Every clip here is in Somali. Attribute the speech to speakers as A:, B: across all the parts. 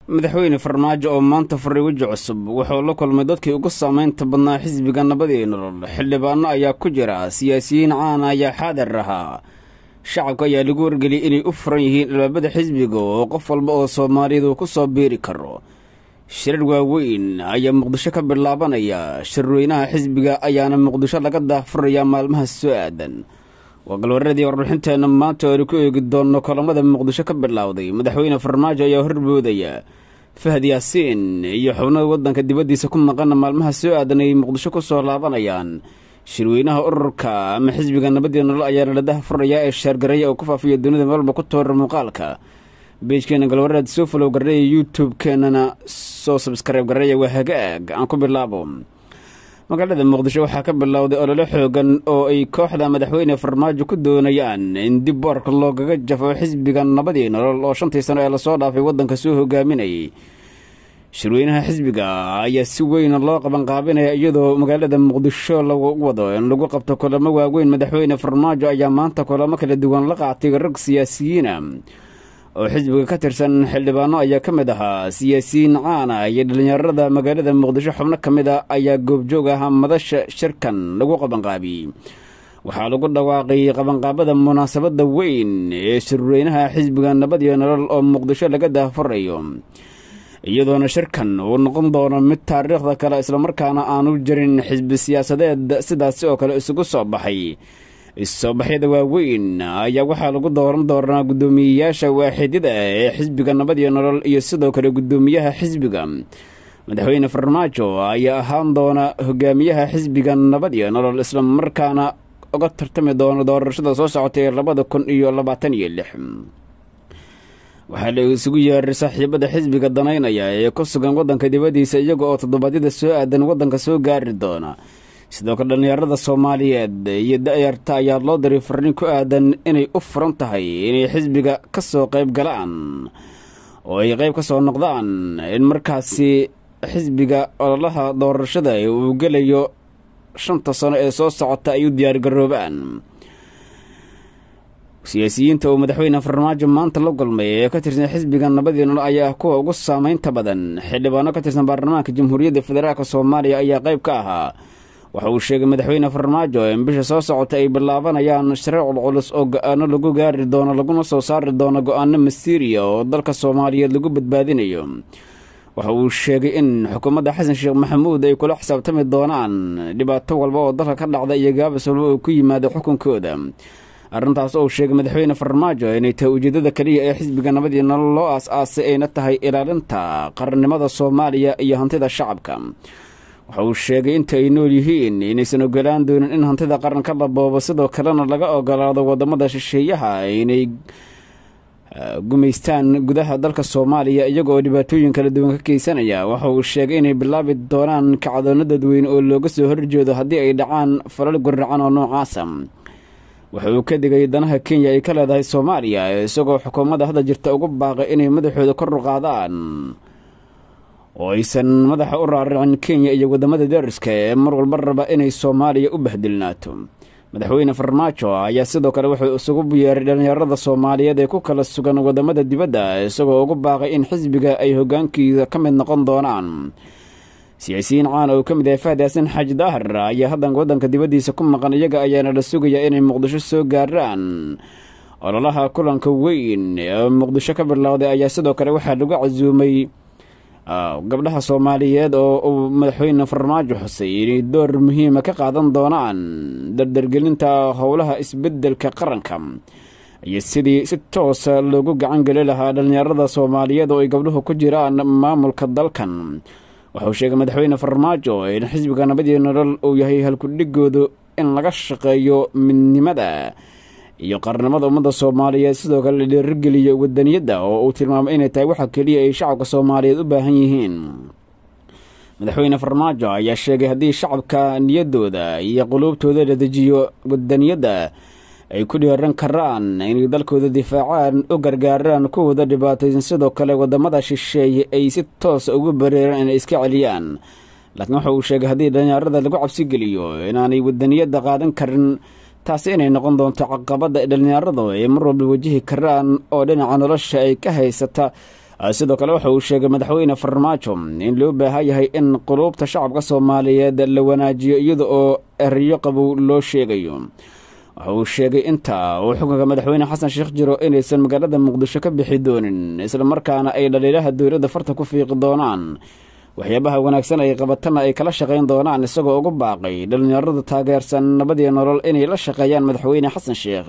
A: madaxweyne farmaajo oo maanta furay weji cusub wuxuu la kulmay dadkii ugu saamaynta badnaa xisbiga nabadii nolol xildhibaano ayaa ku jira siyaasiyiin caana ayaa xaadir ahaa shacabka ayaa lagu wargeliyay inay u furan yihiin albaabada xisbiga oo qof walba oo soomaaliyeed uu ku soo biiri karo shirar waaweyn ayaa muqdisho ka bilaabanaya shirweynaha xisbiga ayaana muqdisho laga daahfurayaa maalmaha soo aadan waa galwaradii warbixinteenna maanta oonu ku eegi doonno kolamada muqdisho ka bilowday madaxweyne farmaajo ayaa horboodaya fahad yaasiin iyo xubnada waddanka dibaddiisa ku maqana maalmaha soo aadan ay muqdisho ku soo laabanayaan shirweynaha ururka ama xisbiga nabadii nolol ayaana la dahfurayaa ee sheergareeya oo ku faafiya dunida meelba ku toora muuqaalka beejkeena galwaraad soo falow gareeya youtube-keenana soo sabskaraib gareeya waa hagaag aan ku bilaabo magaalada muqdisho waxaa ka bilowday olole xoogan oo ay kooxda madaxweyne farmaajo ku doonayaan in dib boorka loogaga jafo xisbiga nabadii nolol oo shantii sano ee lasoo dhaafay waddanka soo hogaaminayay shirweynaha xisbiga ayaa si weyn loo qabanqaabinaya iyadoo magaalada muqdisho lagu wado in lagu qabto kulamo waaweyn madaxweyne farmaajo ayaa maanta kulamo kala duwan la qaatay rag siyaasiyiina oo xisbiga ka tirsan xildhibaano ayaa ka mid ahaa siyaasiyiin caana iyo dhallinyarada magaalada muqdisho xubno ka mid a ayaa goobjoog ahaa madasha shirkan lagu qabanqaabiyey waxaa lagu dhawaaqay qabanqaabada munaasabadda weyn ee shirweynaha xisbiga nabadiyo nolol oo muqdisho laga daahfurayo iyadoona shirkan uu noqon doono mid taariikhda kale islamarkaana aanu jirin xisbi siyaasadeed sidaasi oo kale isugu soo baxay is-soobaxyada waaweyn ayaa waxaa lagu dooran doonaa guddoomiyeyaasha waaxidyada ee xisbiga nabadiyo nolol iyo sidoo kale guddoomiyaha xisbiga madaxweyne farmaajo ayaa ahaan doona hogaamiyaha xisbiga nabadiyo nolol islamarkaana uga tartami doona doorashada soo socotay labada kun iyo labaatan iyo lix waxaa la isugu yeeray saaxiibada xisbiga danaynaya ee ku sugan waddanka dibaddiisa iyaga oo toddobaadyada soo aadan waddanka soo gaari doona sidoo kale dhallinyarada soomaaliyeed iyo da-yarta ayaa loo diray farriin ku aadan inay u furan tahay inay xisbiga ka soo qayb galaan oo ay qayb ka soo noqdaan in markaasi xisbiga ololaha doorashada uu gelayo shanta sano ee soo socota ay u diyaargaroobaan siyaasiyiinta uu madaxweyne farmaajo maanta la kulmay ee ka tirsan xisbiga nabadii nolol ayaa kuwa ugu saameynta badan xildhibaano ka tirsan baarlamaanka jamhuuriyadda federaalk soomaaliya ayaa qayb ka ahaa waxa uu sheegay madaxweyne farmaajo in bisha soo socota ay bilaabanayaan shareec culculus oo go-aano lagu gaari doono laguna soo saari doono go-aano masiiriya oo dalka soomaaliyeed lagu badbaadinayo waxa uu sheegay in xukuumadda xasan sheekh maxamuud ay kula xisaabtami doonaan dhibaato walba oo dalka ka dhacda iyo gaabis walba oo ku yimaada xukunkooda arrintaas oo sheegay madaxweyne farmaajo inay tahay ujeedada keliya ee xisbiga nabadii nolol loo aas-aasay ayna tahay ilaalinta qarannimada soomaaliya iyo hantida shacabka waxa uu sheegay inta ay nool yihiin inaysan ogolaan doonin in hantida qaranka la boobo sidoo kalena laga ogolaado wadamada shisheeyaha inay gumaystaan gudaha dalka soomaaliya iyaga oo dhibaatooyin kala duwan ka geysanaya waxa uu sheegay inay bilaabi doonaan kacdoono dadweyne oo looga soo horjeedo haddii ay dhacaan falal guracan oo noocaasa waxa uu ka digay danaha kenya ay ka leedahay soomaaliya isagoo xukuumadda hadda jirta ugu baaqay inay madaxooda kor u qaadaan oo aysan madaxa u raaricin kenya iyo wadamada dariska ee mar walba raba inay soomaaliya u bahdilnaato madaxweyne farmaajo ayaa sidoo kale wuxuu isugu yeeray dhallinyarada soomaaliyeed ee ku kala sugan wadamada dibadda isagoo ugu baaqay in xisbiga ay hogaankiisa ka mid noqon doonaan siyaasiyiin caan oo ka mid yahay fahad yaasin xaaji daahir ayaa haddan waddanka dibaddiisa ku maqan iyaga ayaana la sugayaa inay muqdisho soo gaaraan ololaha kulanka weyn ee muqdisho ka bilowday ayaa sidoo kale waxaa lagu casuumay gabdhaha soomaaliyeed oo uu madaxweyne farmaajo xusay inay door muhiima ka qaadan doonaan dardargelinta howlaha isbeddelka qaranka iyo sidii si toosa loogu gacan geli lahaa dhallinyarada soomaaliyeed oo ay gabdhuhu ku jiraan maamulka dalkan waxauu sheegay madaxweyne farmaajo in xisbiga nabadii nolol uu yahay halkudhigoodu in laga shaqeeyo midnimada iyo qarnimada ummadda soomaaliyeed sidoo kale la dhiirigeliyo wadaniyadda oo uu tilmaamay inay tahay waxa keliya ay shacabka soomaaliyeed u baahan yihiin madaxweyne farmaajo ayaa sheegay haddii shacabka niyaddooda iyo quluubtooda la dejiyo wadaniyadda ay ku dhiiran karaan inay dalkooda difaacaan u gargaaraan kuwooda dhibaataysan sidoo kale wadamada shisheeye ay si toosa ugu bareeraan inay iska celiyaan laakiin waxa uu sheegay haddii dhallinyarada lagu cabsigeliyo inaanay wadaniyadda qaadan karin taasi inay noqon doonto caqabadda dhallinyaradu ay mar walba wajihi karaan oo dhinaca nolosha ay ka haysata sidoo kale waxa uu sheegay madaxweyne farmaajo in loo baahan yahay in quluubta shacabka soomaaliyeed la wanaajiyo iyada oo eriyo qabow loo sheegayo waxa uu sheegay inta uu xukunka madaxweyne xasan sheekh jiro inaysan magaalada muqdisho ka bixi doonin islamarkaana ay dhaliilaha dowladda farta ku fiiqi doonaan waxyaabaha wanaagsan ay qabatana ay kala shaqayn doonaan isagoo ugu baaqay dhallinyarada taageersan nabadii nolol inay la shaqeeyaan madaxweyne xasan sheekh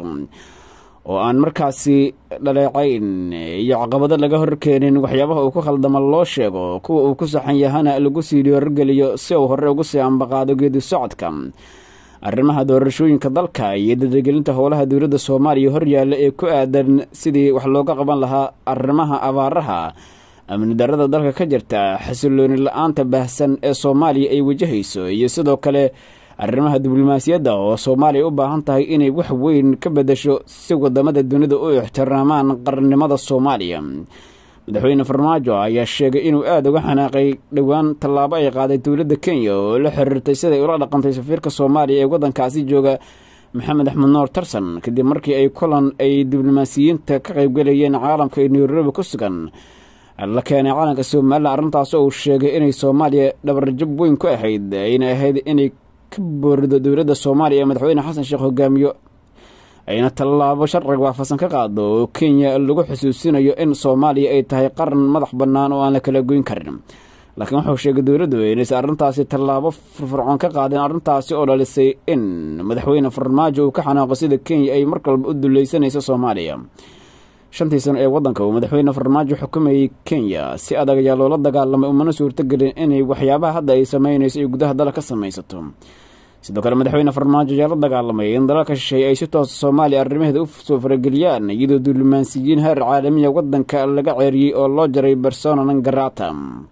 A: oo aan markaasi dhaleecayn iyo caqabado laga horkeenin waxyaabaha uu ku khaldama loo sheego kuwa uu ku saxan yahana lagu sii dhiyorogeliyo si uu hore ugu sii ambaqaado geedi socodka arrimaha doorashooyinka dalka iyo dadagelinta howlaha dowladda soomaaliya horyaalla ee ku aadan sidii wax looga qaban lahaa arrimaha abaaraha amni darada dalka ka jirta xasilooni la-aanta baahsan ee soomaaliya ay wajahayso iyo sidoo kale arrimaha diblomaasiyadda oo soomaaliya u baahan tahay inay wax weyn ka bedasho si wadamada dunida u ixtiraamaan qarannimada soomaaliya madaxweyne farmaajo ayaa sheegay inuu aada uga xanaaqay dhowaan tallaabo ay qaaday dowladda kenya oo la xiriirtay siday ula dhaqantay safiirka soomaaliya ee waddankaasi jooga maxamed axmed noor tarsan kadib markii ay kulan ay diblomaasiyiinta ka qaybgalayeen caalamka ee nairobi ku sugan la keenay calanka somalilan arrintaas oo uu sheegay inay soomaaliya dhabarjab weyn ku ahayd ayna ahayd inay ka boorido dowladda soomaaliya ee madaxweyne xasan sheekh hogaamiyo ayna tallaabo sharciga waafaqsan ka qaado oo kenya lagu xusuusinayo in soomaaliya ay tahay qaran madax bannaan oo aan la kala goyn karin laakiin wuxuu sheegay dowladdu inaysan arrintaasi tallaabo firfircoon ka qaadeen arrintaasi oo dhalisay in madaxweyne farmaajo uu ka xanaaqo sida kenya ay markalba u dulleysanayso soomaaliya shantii sano ee waddanka uu madaxweyne farmaajo xukumayay kenya si adag ayaa loola dagaalamay umana suurtogelin inay waxyaabaha hadda ay samaynayso ay gudaha dala ka samaysato sidoo kale madaxweyne farmaajo ayaa la dagaalamay in dalalka shisheeye ay si toosa soomaaliya arrimaheeda u soo farageliyaan iyadoo diblomaasiyiin heer caalamiya waddanka laga ceeriyey oo loo jaray bersona nangarata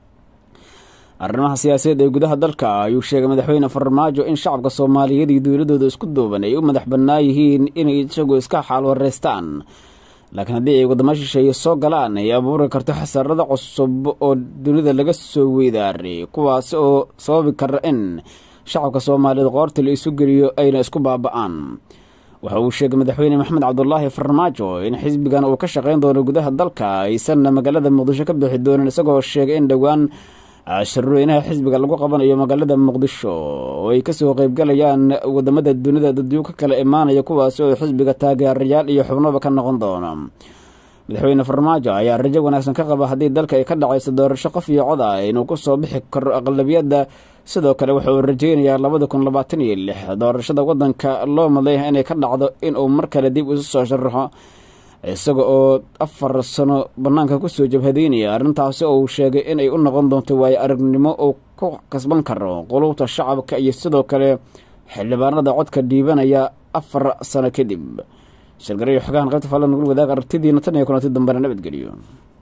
A: arrimaha siyaasadeed ee gudaha dalka ayuu sheegay madaxweyne farmaajo in shacabka soomaaliyeed iyo dowladooda isku duuban ay u madax bannaa yihiin inay isagoo iska xaalwareystaan laakiin haddii ay waddamo shisheeye soo galaan ay abuuri karto xasarado cusub oo dunida laga soo weydaaray kuwaas oo sababi kara in shacabka soomaaliyeed qoorta la isu geliyo ayna isku baaba-aan waxa uu sheegay madaxweyne maxamed cabdulaahi farmaajo in xisbigan uu ka shaqayn doono gudaha dalka aysanna magaalada muqdisho ka bixi doonin isagoo sheegay in dhowaan shirweynaha xisbiga lagu qabanayo magaalada muqdisho oo ay kasoo qeybgalayaan wadamada dunida dadyu ka kala imaanaya kuwaas oo xisbiga taageerayaal iyo xubnoba ka noqon doono madaxweyne farmaajo ayaa rajo wanaagsan ka qaba haddii dalka ay ka dhacayso doorasho qof iyo cod ah inuu kusoo bixi karo aqlabiyadda sidoo kale waxa uu rajeynayaa labada kun labaatan iyo lix doorashada waddanka loo madlayah inay ka dhacdo inuu mar kale dib isu soo sharaxo isaga oo afar sano bannaanka kusoo jabhadeynaya arrintaasi oo uu sheegay inay u noqon doonto waayo aragnimo uu ku kasban karo qulubta shacabka iyo sidoo kale xildhibaanada codka dhiibanaya afar sano kadib shirgarayo xogahan qaybta falla nugul wadaag aragtidiina tan iyo kulanti dambena nabadgeliyo